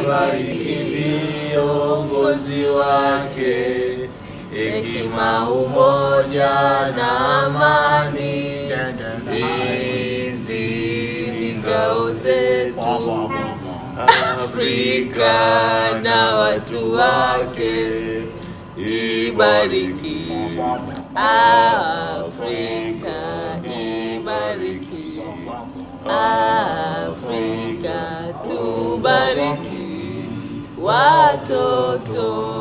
wabariki viongozi wake, hekima, umoja na amani. Hizi ni ngao zetu Afrika na watu wake, ibariki Afrika, ibariki Afrika, tubariki watoto